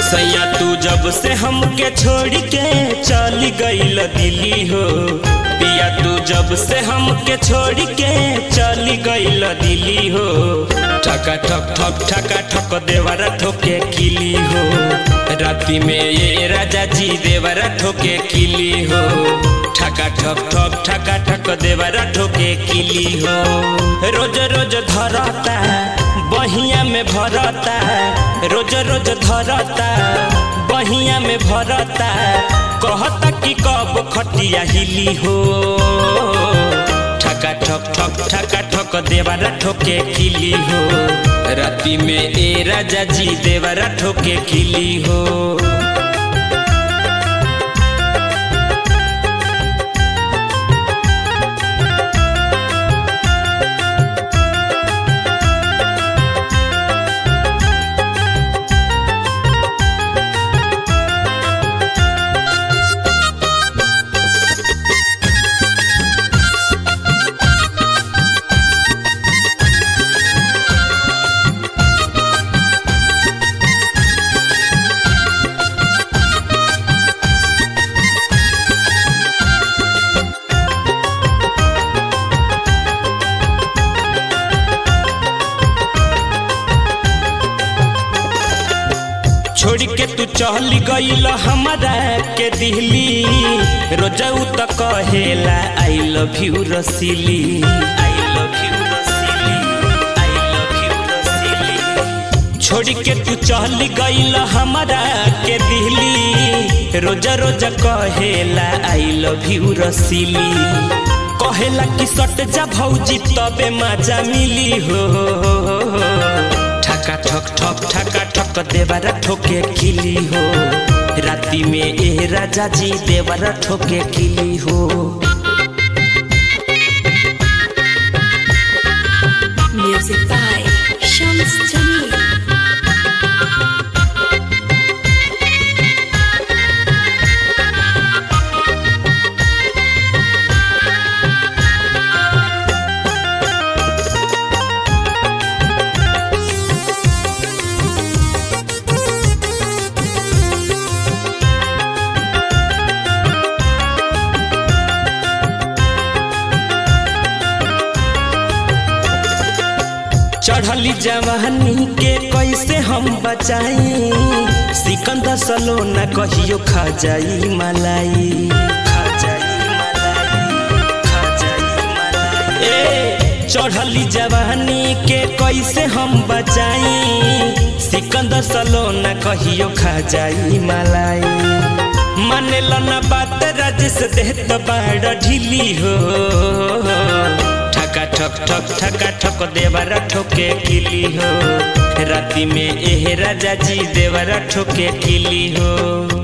सैया तू जब से हमके छोड़ के चली गईल दिल्ली हो पिया तू जब से हमके छोड़ के चली गईल दिल्ली हो ठका ठक ठक ठका ठक देवरा ठोके किली हो राति में ये राजा जी देवरा ठोके किली हो ठका ठक ठक ठका ठक देवरा ठोके किली हो रोज रोज धरता बहिया में भरता रोज रोज धरता बहिया में भरता कहता कि कब खटिया हिली हो ठका ठक ठक ठका ठक देवरा ठोके खिली हो राति में ए राजा जी देवरा ठोके खिली हो छोड़ के तू चल गईल हमारा के दिल्ली रोजाऊ त कहेला आई लव यू रसीली आई लव यू रसीली आई लव यू रसीली छोड़ के तू चल गईल हमारा के दिल्ली रोजा रोजा कहेला आई लव यू रसीली कहेला कि सट जा भौजी तबे मजा मिली हो ठका ठक ठक ठका ठक देवरा ठोके खिली हो राति में ए राजा जी देवरा ठोके खिली हो Music by Shams Jamil. चढ़ली जवानी के कैसे हम बचाई सिकंदर सलोना कहियो खा जाई मलाई खा जाई मलाई खा जाई मलाई ए चढ़ली जवानी के कैसे हम बचाई सिकंदर सलोना कहियो खा जाई मलाई मानेला ना बात राजेश देत बाड़ ढीली हो ठका ठक ठक ठका ठक देवरा ठोके किली हो राति में एह राजा जी देवरा ठोके किली हो